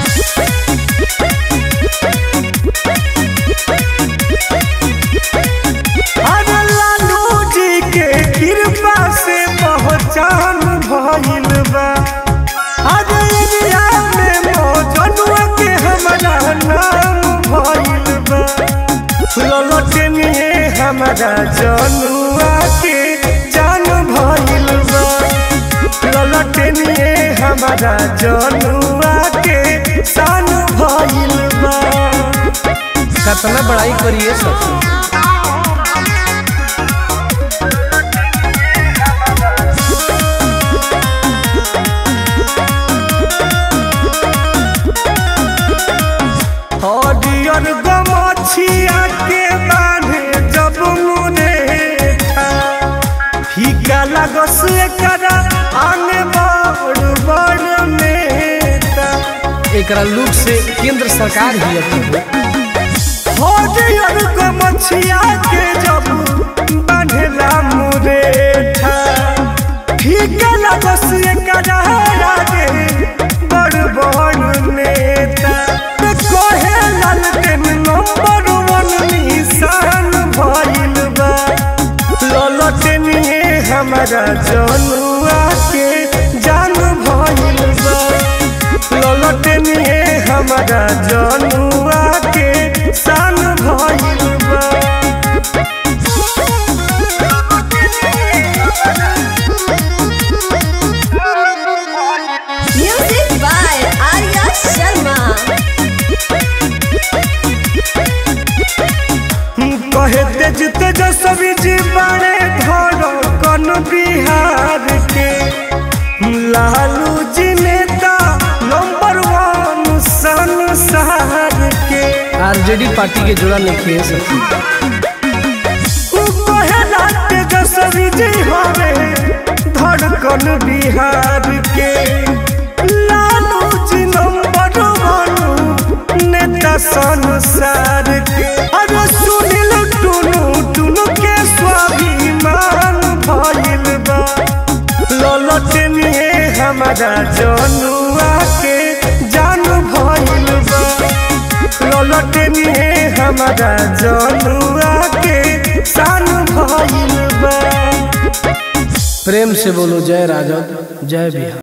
अरे लालू जी के कृपा से पहचान भइल बा अरे इंडिया में मौजनुआ के हमारा नाम भइल बा ललटनिए हमारा जनुआ के जान भइल बा ललटनिए हमारा जनुआ के शान भइल बा कितना बड़ाई करिए सखी हरियर गमछिया के बांधे जब मुरेठा फीका लागस एकरा आने बड़ बड़ मेटा एकरा लुक से केंद्र सरकार ही अथी हो हरियर गमछिया के जब बांधेला मुरेठा फीका लागस एकरा आगे बड़ बड़ नेता कहे लालटेन नंबर वन निशान भइल बा ललटनिए हमारा जनुआ के जान भइल बा ललटनिए हमारा जनुआ के शान भइल बा Music by Arya Sharma. कहे तेज तेजस्वी जी बड़े धर कन बिहार के लालू जी नेता नंबर वन संसार के आरजेडी पार्टी के जोड़ा लिखिए सखी उ कहेला तेजस्वी जी हवे धड़कन बिहार के लालू जी नंबर वन नेता संसार के अरे सुनिल टुनु टुनु के स्वाभिमान भइल बा ललटनिए हमारा जनुआ के जान भइल बा ललटनिए हमारा जनुआ के शान भइल बा प्रेम से बोलो जय राजद जय बिहार